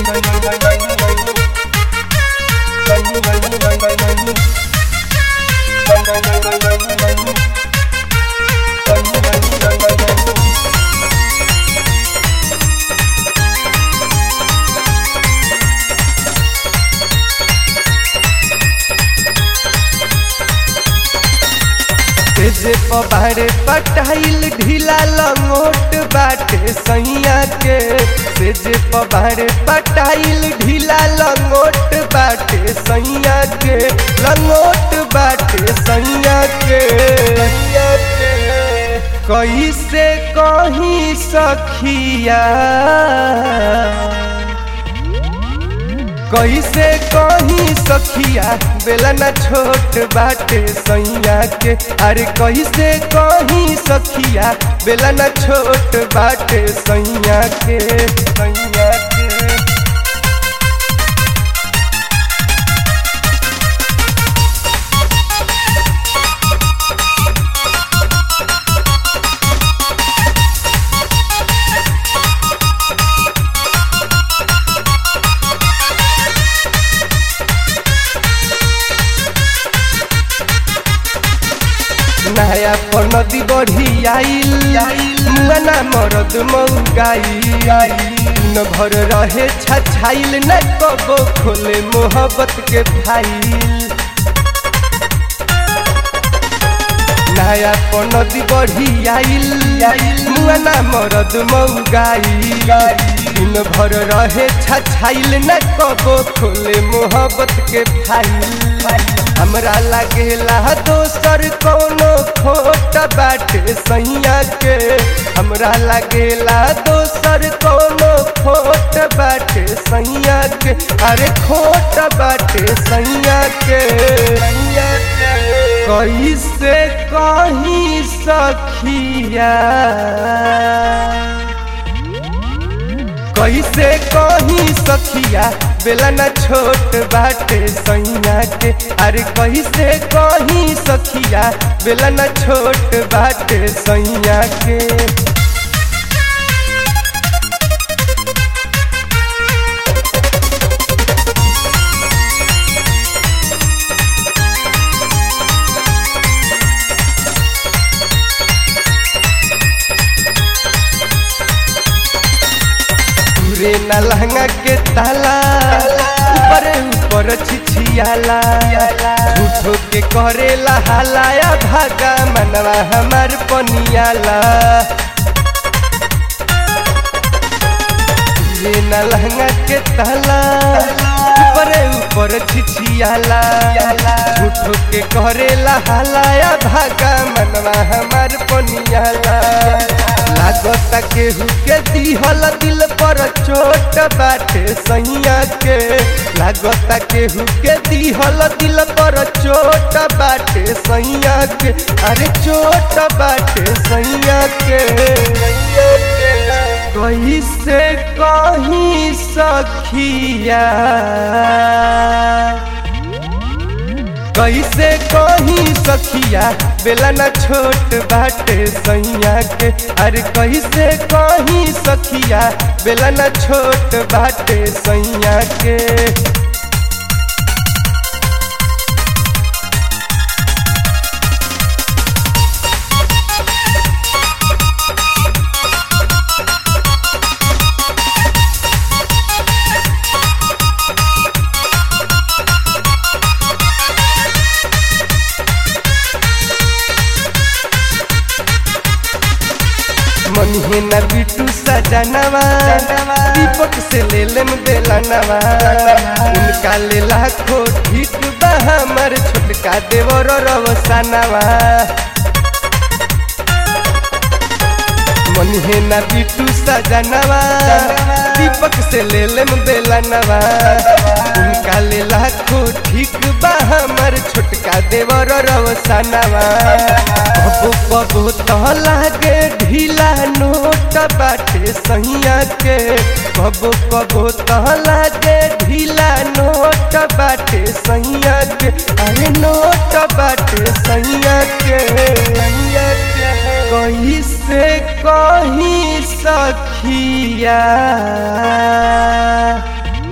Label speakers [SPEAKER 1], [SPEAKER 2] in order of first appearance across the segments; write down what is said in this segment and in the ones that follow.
[SPEAKER 1] तेजे पबारे पटाइल ढीला लंगोट बाटे सैया के तेजे पबारे पटाइल ढीला लंगोट बाटे सैया के लंगोट बाटे सैया के सैया के कैसे कहीं सखिया कैसे कहीं सखिया बेलना छोट बाटे सैया के अरे कैसे कहीं सखिया बेलना छोट बाटे सैया के सैया के नया पर नदी बढ़ी आइल मुआना मरद मऊगाई न भर रहे छछाइल न कबो खोले मोहब्बत के फाइल नया पर नदी बढ़ी आइल मुआना मरद मऊगाई दिन भर रहे छछाइल न कबो खोले मोहब्बत के फाइल हमरा लागेला दोसर कोनो खोट बाटे सैया के हमरा लागेला दोसर कोनो खोट बाटे सैया के अरे खोट बाटे सैया के सैया के कैसे कहीं सखिया कैसे कहीं सखिया बेलना छोट बाटे सैया के अरे कैसे कहीं सखिया बेलना छोट बाटे सैया के रे न लहंगा के ताला ऊपर ऊपर छिछियाला झूठो के करेला हलाया भागा मनवा हमार पनियाला रे न लहंगा के ताला ऊपर ऊपर छिछियाला झूठो के करेला हलाया भागा मनवा हमार पनियाला लागता केहू के दिहल दिल पर चोट बाटे सैया के लागता केहू के दिहल दिल पर चोट बाटे सैया के अरे चोट बाटे सैया के कैसे कहीं सखिया कैसे कहीं सखिया बेलना छोट बाटे सैया के अरे कैसे कहीं सखिया बेलना छोट बाटे सैया के मनिहे न बिटू सजनवा दीपक से ले लेम बेलनवा उनका ले लाखो ठीक बा हमर छोटका देवर रवसनवा मनिहे न बिटू सजनवा दीपक से ले लेम बेलनवा उनका ले लाखो ठीक बा हमर छोटका देवर रवसनवा कबो कबो तो लागे ढीला नोट बाटे सैया के कबो कबो तो लागे ढीला नोट बाटे सैया के अरे नोट बाटे सैया के सैया के कैसे कहीं सखिया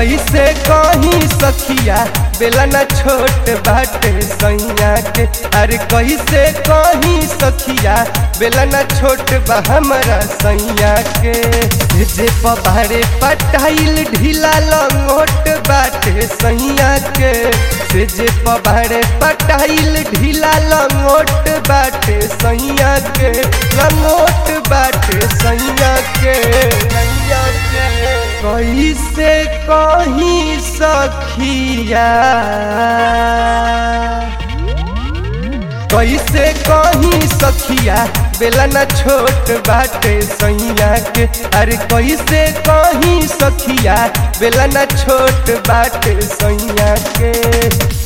[SPEAKER 1] कैसे कहीं सखिया बेला न छोट बाटे सैया के अरे कैसे कहीं सखिया बेला न छोट बा हमारा सैया के जे पबारे पटाइल ढीला लंगोट बाटे सैया के से जे पबारे पटाइल ढीला लंगोट बाटे सैया के लंगोट बाटे सैया के सैया के कैसे कहीं सखिया कैसे कहीं सखिया बेला न छोट बाटे सैया के अरे कैसे कहीं सखिया बेला न छोट बाटे सैया के